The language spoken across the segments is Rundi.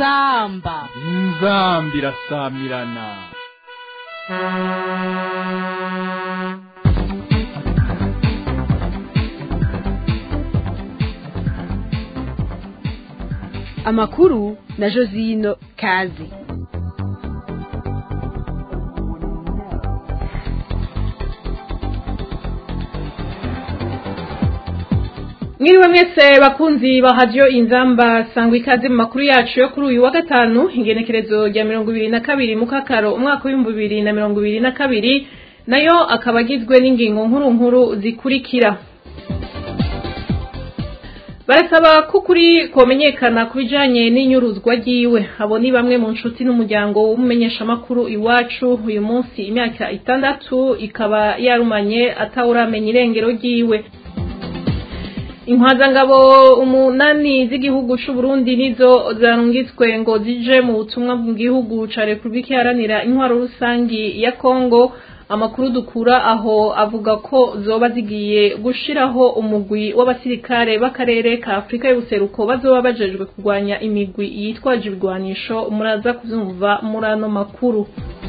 inzamba inzambi irasamirana amakuru na josino kazi mwiriwe mwese bakunzi ba hadiyo inzamba sangwa ikaze mu makuru yacu yo kuri uyu wa gatanu ingenekerezo rya mirongo ibiri na kabiri mu kakaro umwaka w'ibihumbi bibiri na mirongo ibiri na kabiri nayo akaba agizwe n'ingingo nkuru nkuru zikurikira barasaba ko ukuri komenyekana ku bijanye n'inyuruzwa ryiwe abo ni bamwe mu nshuti n'umuryango w'umumenyeshamakuru iwacu uyu munsi imyaka itandatu ikaba yarumanye atawuramenya irengero ryiwe inkwazangabo umunani z'igihugu c'u Burundi nizo zarungitswe ngo zije mu butumwa mu gihugu ca Republika Iharanira Intwaro Rusangi ya Kongo amakuru dukura aho avuga ko zoba zigiye gushiraho umugwi w'abasirikare b'akarere ka Afrika y'ubuseruko bazoba bajejwe kurwanya imigwi yitwaje ibigwanisho muraza kuvyumva muri ano makuru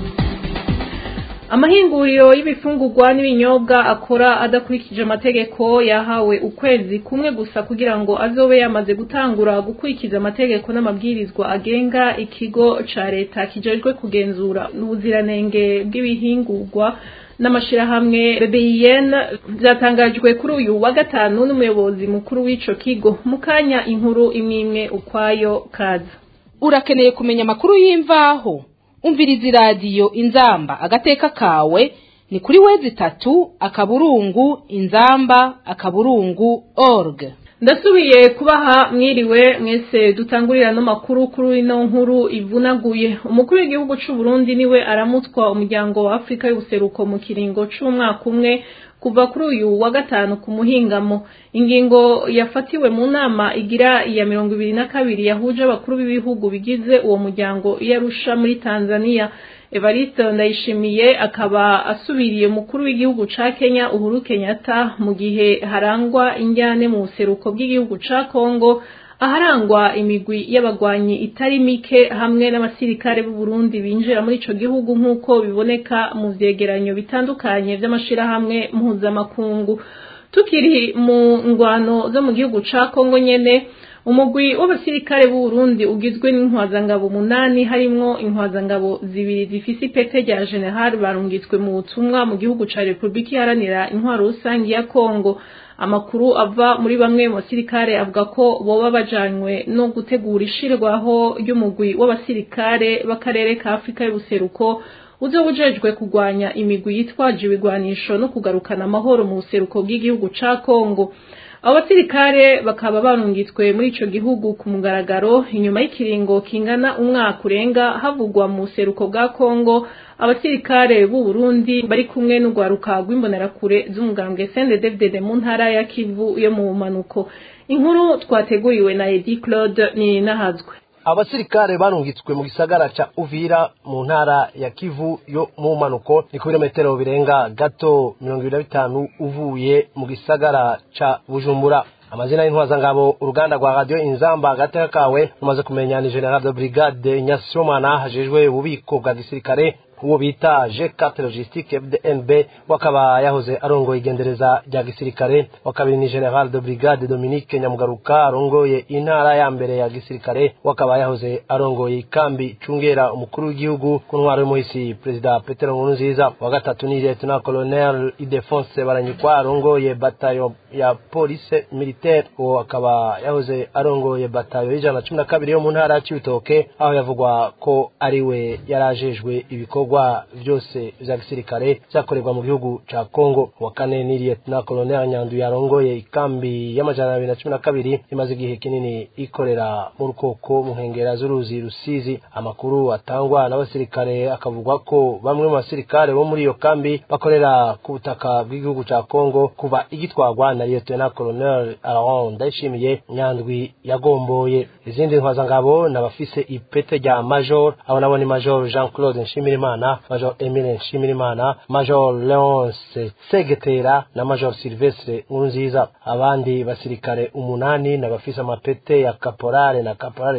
amahinguriro y'ibifungurwa n'ibinyobwa akora adakurikije amategeko yahawe ukwezi kumwe gusa kugira ngo azobe yamaze gutangura gukurikiza amategeko n'amabwirizwa agenga ikigo ca leta kijejwe kugenzura ubuziranenge bw'ibihingurwa n'amashirahamwe BBN byatangajwe kuri uyu wa gatanu n'umuyobozi mukuru w'ico kigo mu kanya inkuru imwe imwe ukwayo kaza urakeneye kumenya amakuru y'imvaho umviriza iradiyo inzamba agateka kawe ni kuri wezi itatu akaburungu inzamba akaburungu org ndasubiye kubaha mwiriwe mwese dutangurira no makuru kuri ino nkuru ivunaguye umukuru w'igihugu c'u Burundi niwe aramutswa umuryango wa Afrika y'ubuseruko mu kiringo c'umwaka umwe kuva kuri uyu wa gatanu ku muhingamo ingingo yafatiwe mu nama igira iya mirongo ibiri na kabiri yahuje abakuru b'ibihugu bigize uwo muryango yarusha muri Tanzania Evariste Ndayishimiye akaba asubiriye umukuru w'igihugu ca Kenya Uhuru Kenyatta mu gihe harangwa injyane mu buseruko bw'igihugu ca Kongo aharangwa imigwi y'abagwanyi itari mike hamwe n'abasirikare b'u Burundi binjira muri ico gihugu nk'uko biboneka mu vyegeranyo bitandukanye vy'amashirahamwe mpuzamakungu tukiri mu ngwano zo mu gihugu ca Kongo nyene umugwi w'abasirikare b'u Burundi ugizwe n'intwazangabo umunani harimwo intwazangabo zibiri zifise ipete rya general barungitswe mu butumwa mu gihugu ca Republika Iharanira Intwaro Rusangi ya Kongo amakuru ava muri bamwe mu basirikare avuga ko boba bajanywe no gutegura ishirwaho ry'umugwi w'abasirikare b'akarere ka Afrika y'ubuseruko uzoba ujejwe kurwanya imigwi yitwaje ibigwanisho no kugarukana amahoro mu buseruko bw'igihugu ca Kongo abo basirikare bakaba barungitswe muri ico gihugu ku mugaragaro inyuma y'ikiringo kingana umwaka urenga havugwa mu buseruko bwa Kongo abasirikare b'u Burundi bari kumwe n'ugwaruka rw'imbonerakure z'umugambwe CNDD-FDD mu ntara ya Kivu yo mu manuko inkuru twateguriwe na Edi Claude ni nahazwe abasirikare barungitswe mu gisagara ca Uvira mu ntara ya Kivu yo mu manuko ni ku birometero birenga gato mirongo ibiri na bitanu uvuye mu gisagara ca Bujumbura amazina y'intwazangabo uruganda rwa radio inzamba agateka kawe rumaze kumenya ni general de brigade nyasomana hajejwe ububiko bwa gisirikare uwo bita G4 Logistique FDNB wakaba yahoze arongoye igendereza rya gisirikare wakabiri ni General de Brigade Dominique Nyamugaruka arongoye intara ya mbere ya gisirikare wakaba yahoze arongoye ikambi cungera umukuru w'igihugu ku ntwaro y'umuhisi Perezida Petero Nkurunziza wa gatatu ni Lieutenant Colonel Idefonse Baranyikwa arongoye batayo ya police militaire uwo akaba yahoze arongoye batayo y'ijana cumi na kabiri yo mu ntara ya Cibitoke aho yavugwa ko ariwe yarajejwe ibikorwa ibikorwa vyose vya gisirikare vyakorerwa mu gihugu ca Kongo wa kane ni Lieutenant Colonel Nyandu yarongoye ikambi y'amajana abiri na cumi na kabiri imaze igihe kinini ikorera mu rukoko mu nkengera z'uruzi Rusizi amakuru atangwa n'abasirikare akavugwa ko bamwe mu basirikare bo muri iyo kambi bakorera ku butaka bw'igihugu ca Kongo kuva igitwagwa na Lieutenant Colonel Aaron Ndayishimiye Nyandwi yagomboye izindi ntwazangabo n'abafise ipete rya Major abo nabo ni Major Jean-Claude Nshimirimana Major Emile Nshimirimana Major Leonce Segetera na Major Silvestre Nkurunziza abandi basirikare umunani n'abafise amapete ya caporale na caporale chef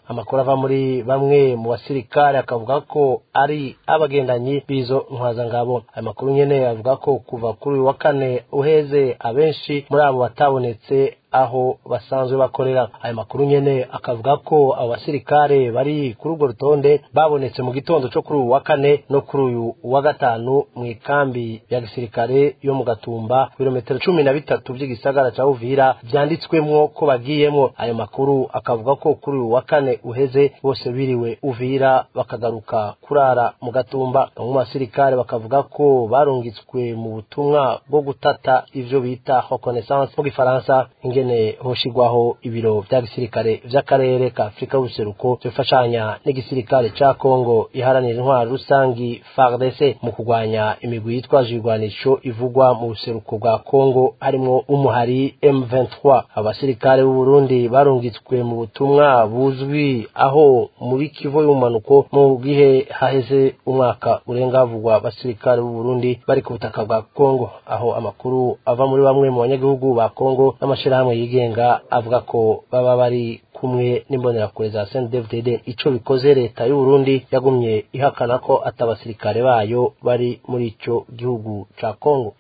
amakuru ava muri bamwe mu basirikare akavuga ko ari abagendanyi b'izo ntwazangabo ayo makuru nyene avuga ko kuva kuri uyu wa kane uheze abenshi muri abo batabonetse aho basanzwe bakorera ayo makuru nyene akavuga ko abo basirikare bari kuri urwo rutonde babonetse mu gitondo cyo kuri uyu wa kane no kuri uyu wa gatanu mu ikambi ya gisirikare yo mu gatumba ibirometero cumi na bitatu by'igisagara ca uvira vyanditswemwo ko bagiyemwo ayo makuru akavuga ko kuri uyu wa kane uheze bose biriwe uvira bakagaruka kurara mu gatumba bamwe mu basirikare bakavuga ko barungitswe mu butumwa bwo gutata ivyo bita reconnaissance mu gifaransa ingene hoshigwaho ibiro vya gisirikare vy'akarere ka afurika y'ubuseruko bifashanya n'igisirikare ca kongo iharanira intwaro rusangi fardc mu kurwanya imigwi yitwaje ibigwanisho ivugwa mu buseruko bwa kongo harimwo umuhari m23 abasirikare b'u burundi barungitswe mu butumwa buzwi aho muri kivu y'umanuko mu gihe haheze umwaka urenga havugwa abasirikare b'u burundi bari ku butaka bwa kongo aho amakuru ava muri bamwe mu banyagihugu ba kongo n'amashirahamwe yigenga avuga ko baba bari kumwe n'imbonerakure za CNDD-FDD ico bikoze leta y'u Burundi yagumye ihakana ko atabasirikare bayo bari muri ico gihugu ca Kongo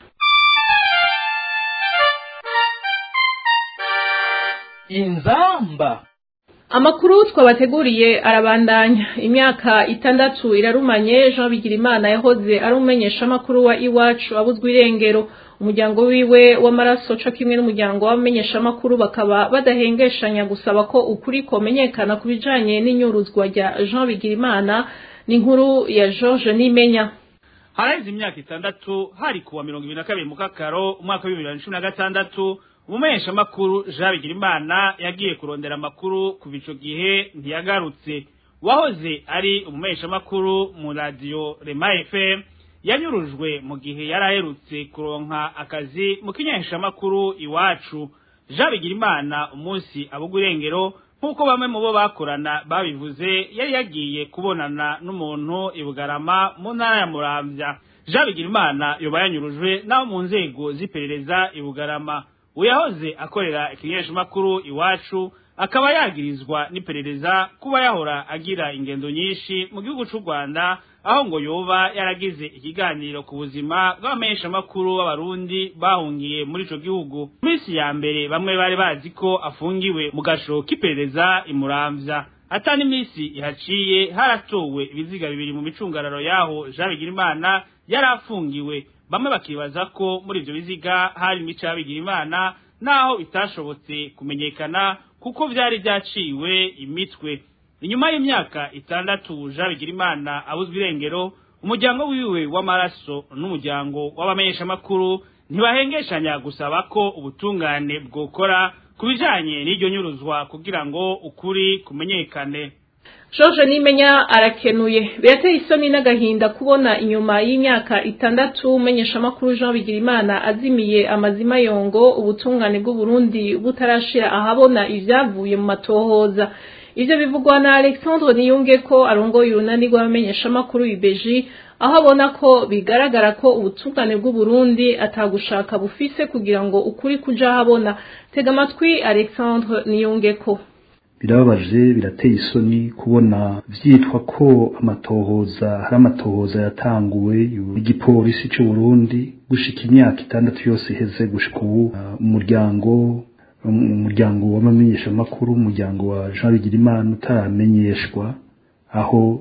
inzamba amakuru twabateguriye arabandanya imyaka itandatu irarumanye jean bigirimana yahoze ari umumenyeshamakuru wa iwacu abuzwa irengero umuryango wiwe w'amaraso co kimwe n'umuryango w'abamenyeshamakuru bakaba badahengeshanya gusaba ko ukuri komenyekana ku bijanye n'inyuruzwa rya jean bigirimana n'inkuru ya george nimenya haraheze imyaka itandatu hari kuwa mirongo ibiri na kabiri mu kakaro umwaka w'ibibiri na cumi na gatandatu umumenyeshamakuru jean bigirimana yagiye kurondera amakuru kuva ico gihe ntiyagarutse wahoze ari umumenyeshamakuru mu radiyo rema fm yanyurujwe mu gihe yari aherutse kuronka akazi mu kinyeshamakuru iwacu jean bigirimana umunsi abugwa irengero nk'uko bamwe mu bo bakorana babivuze yari yagiye kubonana n'umuntu i bugarama mu ntara ya muramvya jean bigirimana yoba yanyurujwe n'abo mu nzego z'iperereza i bugarama uyahoze akorera ikinyeshamakuru iwacu akaba yagirizwa n'iperereza kuba yahora agira ingendo nyinshi mu gihugu c'u rwanda aho ngo yoba yaragize ikiganiro ku buzima bw'abamenyeshamakuru b'abarundi bahungiye muri ico gihugu minsi ya mbere bamwe bari bazi ko afungiwe mu gasho k'iperereza imuramvya ata n'iminsi ihaciye haratowe ibiziga bibiri mu micungararo yaho jean bigirimana yari afungiwe bamwe bakibaza ko muri ivyo biziga hari imico y'abigirimana naho bitashobotse kumenyekana kuko vyari vyaciwe imitwe inyuma y'imyaka itandatu jean bigirimana abuzwa irengero umuryango wiwe w'amaraso n'umuryango w'abamenyeshamakuru ntibahengeshanya gusaba ko ubutungane bwokora ku bijanye n'iryo nyuruzwa kugira ngo ukuri kumenyekane George Nimenya arakenuye birateye isoni n'agahinda kubona inyuma y'imyaka itandatu umenyeshamakuru Jean Bigirimana azimiye amazima yongo ubutungane bw'u Burundi butarashira ahabona ivyavuye mu matohoza ivyo bivugwa na Alexandre Niyunge ko arongoye urunani rw'abamenyeshamakuru ibeji aho abona ko bigaragara ko ubutungane bw'u Burundi atagushaka bufise kugira ngo ukuri kuja habona tega amatwi Alexandre Niyunge ko birababaje birateye isoni kubona vyitwa ko amatohoza hari amatohoza yatanguwe igipolisi c'u Burundi gushika imyaka itandatu yose iheze gushika ubu umuryango umuryango w'amamenyeshamakuru umuryango wa Jean Bigirimana utaramenyeshwa aho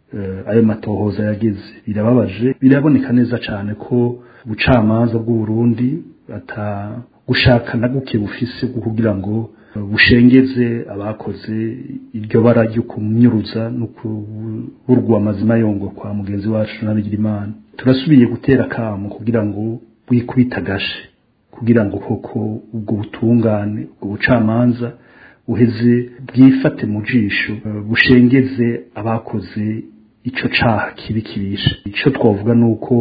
ayo matohoza yageze birababaje biraboneka neza cyane ko ubucamanza bw'u Burundi ata gushaka na guke bufise kugira ngo bushengeze abakoze iryo bara ryo kumyuruza no kuburwa amazima yongo kwa mugenzi wacu nabigira imana turasubiye gutera kamo kugira ngo bwikubitagashe kugira ngo koko ubwo butungane ubwo bucamanza buheze bwifate mu jisho bushengeze abakoze ico caha kibi kibisha ico twavuga nuko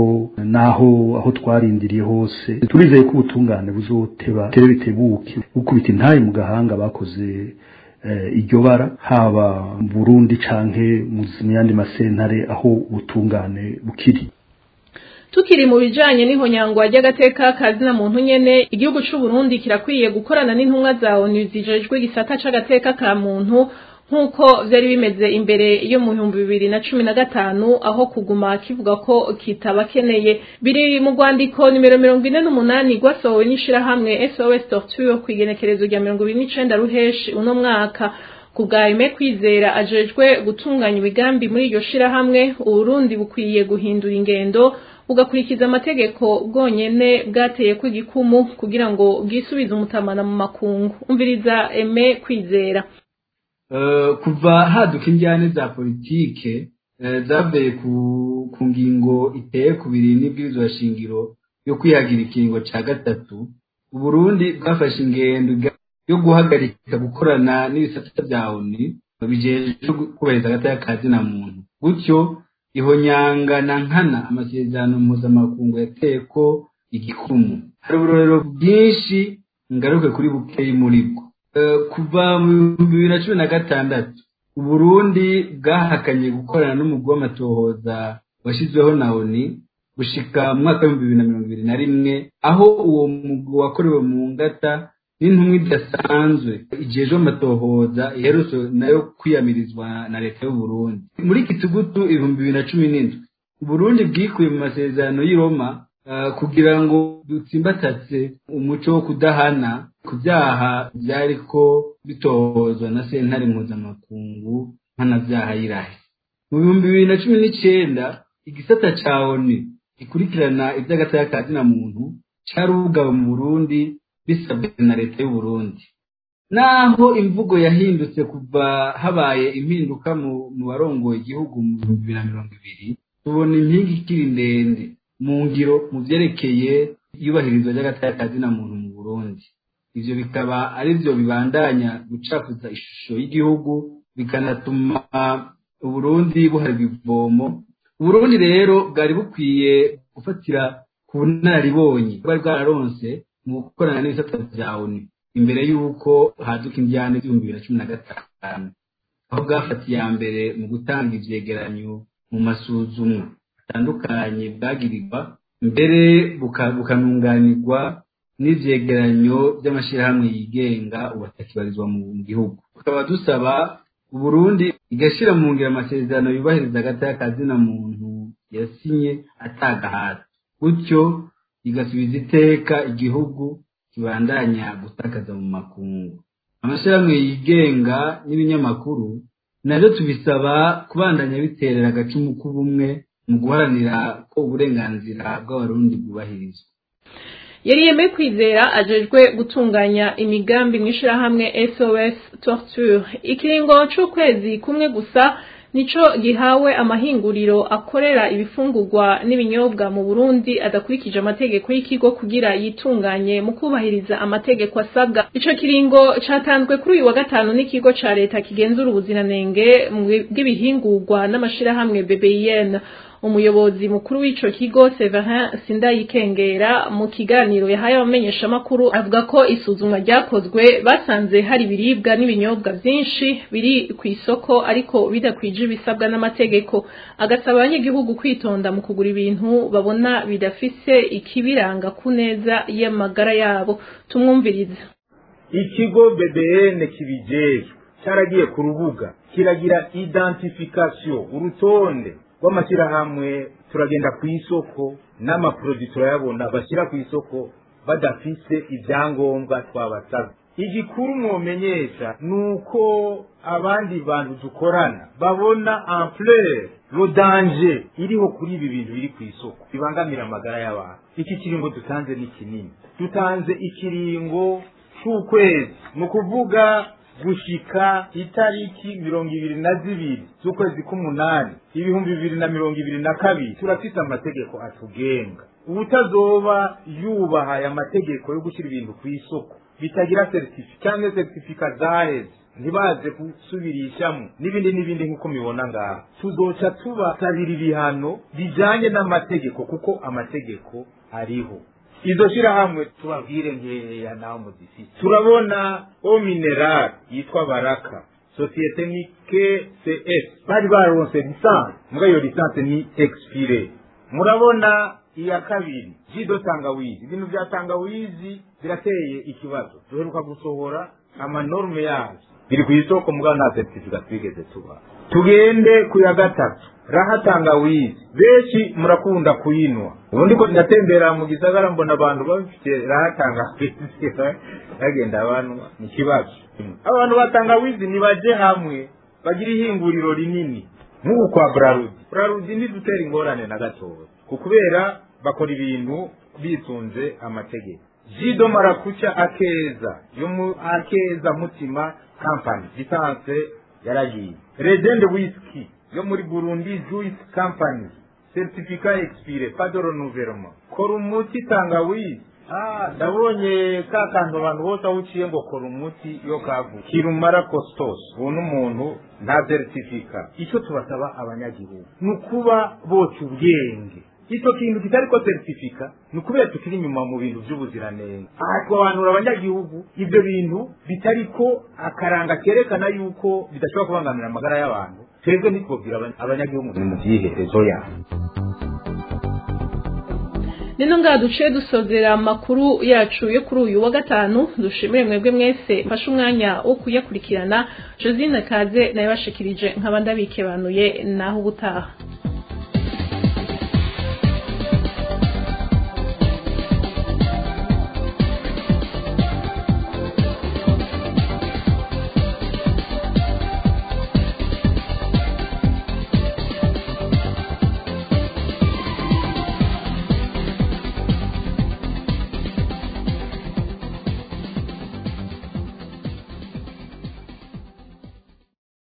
naho aho twarindiriye hose turizeye ko ubutungane buzoteba tere bitebuke gukubita intaye mu gahanga bakoze iryo bara haba mu Burundi canke mu yandi masentare aho ubutungane bukiri tukiri mu bijanye n'ihonyangwa ry'agateka kazina muntu nyene igihugu c'u Burundi kirakwiye gukorana n'intumwa za ONU zijejwe gisata c'agateka ka muntu nk'uko vyari bimeze imbere yo mu bihumbi bibiri na cumi na gatanu aho kuguma kivuga ko kitabakeneye biri mu rwandiko nimero mirongo ine n'umunani rwasohowe n'ishirahamwe sos torture ku igenekerezo rya mirongo ibiri n'icenda ruheshi uno mwaka ku bwa Aime kwizera ajejwe gutunganya imigambi muri iryo shirahamwe uburundi bukwiye guhindura ingendo bugakurikiza amategeko bwonyene bwateye ko igikumu kugira ngo bwisubize umutamana mu makungu umviriza Aime kwizera kuva haduka injyane za politike zavuye ku ngingo iteye ku biri n'ibwirizwa shingiro yo kwihagira ikiringo cya gatatu uburundi bwafashe ingendo yo guhagarika gukorana n'ibisata bya oni bijejwe kubahiriza agateka ka zina muntu gutyo ihonyanga na nkana amasezerano mpuzamakungu yateye ko igikumu hari uburorero bwinshi ngaruke kuri bukeyi muri bwo kuva mu bihumbi bibiri na cumi na gatandatu uburundi bwahakanye gukorana n'umugwi w'amatohoza washyizweho na oni gushika mu mwaka w'ibihumbi bibiri na mirongo ibiri na rimwe aho uwo mugwi wakorewe mu ngata n'intumwa idasanzwe ijejwe amatohoza iherutse nayo kwiyamirizwa na leta y'uburundi muri kitugutu ibihumbi bibiri na cumi n'indwi uburundi bwikuye mu masezerano y'i roma kugira ngo dutsimbatatse umuco wo kudahana ku byaha byariko bitohozwa na sentare mpuzamakungu mpanabyaha y'irahe mu bihumbi bibiri na cumi n'icenda igisata ca oni gikurikirana iby'agataya ka zina muntu carugawe mu burundi bisabwe na leta y'uburundi naho imvugo yahindutse kuva habaye impinduka mu barongoye igihugu mu bihumbi bibiri na mirongo ibiri tubona impinga ikiri ndende mu ngiro mu vyerekeye iyubahirizwa ry'agataya ka zina muntu mu burundi ivyo bikaba ari vyo bibandanya gucafuza ishusho y'igihugu bikanatuma uburundi buharwa ivomo uburundi rero bwari bukwiye gufatira ku bunararibonye bwari bwararonse mu gukorana n'ibisata vya oni imbere y'uko haduka indyane z'ibihumbi bibiri na cumi na gatanu aho bwafatiye iya mbere mu gutanga ivyegeranyo mu masuzumwa atandukanye bwagirirwa mbere bukanunganirwa n'ivyegeranyo by'amashirahamwe yigenga ubu atakibarizwa mu gihugu tukaba dusaba uburundi igashyira mu ngiro amasezerano yubahiriza agataya ka zina muntu yasinye atagahata gutyo igasubiza iteka igihugu kibandanya gutakaza mu makungu amashyirahamwe yigenga n'ibinyamakuru nabyo tubisaba kubandanya biterera agacumu k'ubumwe mu guharanira ko uburenganzira bw'abarundi bwubahirizwa yari yemeye kwizera ajejwe gutunganya imigambi mu ishirahamwe sos torture ikiringo c'ukwezi kumwe gusa nico gihawe amahinguriro akorera ibifungurwa n'ibinyobwa mu Burundi adakurikije amategeko y'ikigo kugira yitunganye mu kubahiriza amategeko asabwa ico kiringo catanzwe kuri uyu wa gatanu n'ikigo ca leta kigenzura ubuziranenge bw'ibihingurwa n'amashirahamwe BBN umuyobozi mukuru w'ico kigo Severin Sindayikengera mu kiganiro yahaye abamenyeshamakuru avuga ko isuzumwa ryakozwe basanze hari ibiribwa n'ibinyobwa vyinshi biri ku isoko ariko bidakwije ibisabwa n'amategeko agasaba abanyagihugu kwitonda mu kugura ibintu babona bidafise ikibiranga ku neza y'amagara yabo tumwumviriza ikigo BBN kibijejwe cyaragiye ku rubuga kiragira identification urutonde rw'amashyirahamwe turagenda ku isoko n'amaproduwi turayabona bashyira ku isoko badafise ibyangombwa twabasabye igikuru mwomenyesha ni uko abandi bantu dukorana babona ampleur rodanje iriho kuri ibi bintu biri ku isoko bibangamira amagara y'abantu iki kiringo dutanze ni kinini dutanze ikiringo c'ukwezi ni ukuvuga gushika itariki mirongo ibiri na zibiri z'ukwezi k'umunani ibihumbi bibiri na mirongo ibiri na kabiri turafise amategeko atugenga ubutazoba yubahaye amategeko yo gushyira ibintu ku isoko bitagira certifi cyangwa certifika zaheze ntibaze gusubirishamo n'ibindi n'ibindi nk'uko mubibona ngaha tuzoca tubasabira ibihano bijanye n'amategeko kuko amategeko ariho izo shirahamwe tubabwire nkeya naho muzifite turabona o mineral yitwa baraka sosiyete ni kcs bari baronse lisansi muga iyo lisansi ni expire murabona iya kabiri jido tangawizi ibintu bya tangawizi birateye ikibazo duheruka gusohora amanorme yazo biri ku isoko mugabo nta certificat twigeze tuba tugende ku ya gatatu raha tangawizi benshi murakunda kuyinwa ubundi ko ndatembera mu gisagara mbona abantu bafite raha tangawizi bagenda banwa ni ikibazo abantu ba tangawizi nibaje hamwe bagira ihinguriro rinini nk'ubu kwa brarudi brarudi ntidutera ingorane na gatoya kubera bakora ibintu bisunze amategeko jido marakuca akeza yo mu akeza mutima company lisanse yaragiye legend whisky yo muri burundi juice company certificat expire pas de renouvellement kora umuti tangawizi Ah, ndabonye ka kantu abantu bose aho uciye ngo kora umuti yo kavu kirumara costos ubu n'umuntu nta certificat icyo tubasaba abanyagihugu ni ukuba boca ubwenge icyo kintu kitari ko certificat ni ukubera tukiri inyuma mu bintu by'ubuziranenge aha twabanura abanyagihugu ibyo bintu bitari ko akaranga kerekana yuko bidashobora kubangamira amagara y'abantu twebwe ntitwobwira abanyagihugu ni mu byiherezo yabo nino ngaha duciye dusozera amakuru yacu yo kuri uyu wa gatanu dushimire mwebwe mwese mfashe umwanya wo kuyakurikirana josine kaze nayo bashikirije nk'abandi abikebanuye naho ubutaha